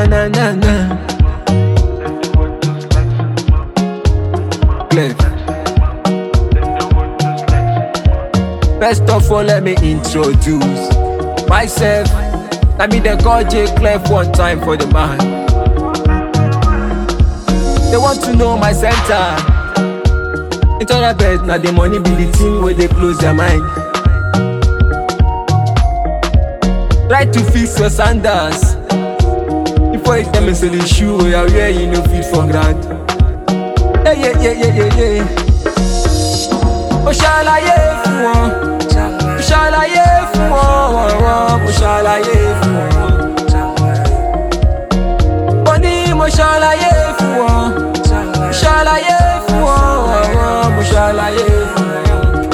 na na na. Clef. First of all, let me introduce myself. Let me then call J Clef one time for the man. They want to know my center. It's all about now the money be the thing where they close their mind. Try to fix your sandals before you tell me say the shoe where I wear you no fit for ground. Yeah yeah yeah yeah yeah yeah. Mo ṣàlàyé fún wọn, mo ṣàlàyé fún wọn, mo ṣàlàyé fún wọn. Mo ní mo ṣàlàyé fún wọn, mo ṣàlàyé fún wọn, mo ṣàlàyé fún wọn.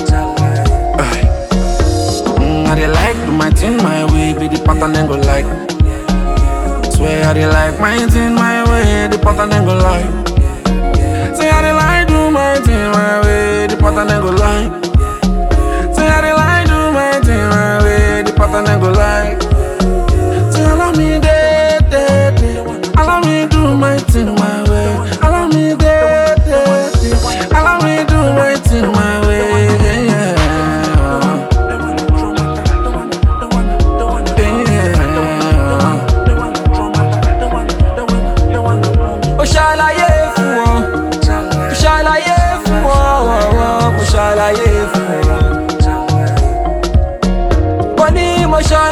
Mm, I dey like do my thing my way, be the pattern then go like. Swear I dey like my thing my way, the pattern then go like. Say I dey like do my thing my way, the pattern then go like. Say I dey like do my thing my way, the pattern then go like. Say allow me day day day, allow me do my thing my way, allow me day day day, allow me do my thing my way. Yeah. Mo ṣàlàyé fún wọn, mo ṣàlàyé fún wọn, mo ṣàlàyé fún wọn. Mo ní mo ṣàlàyé.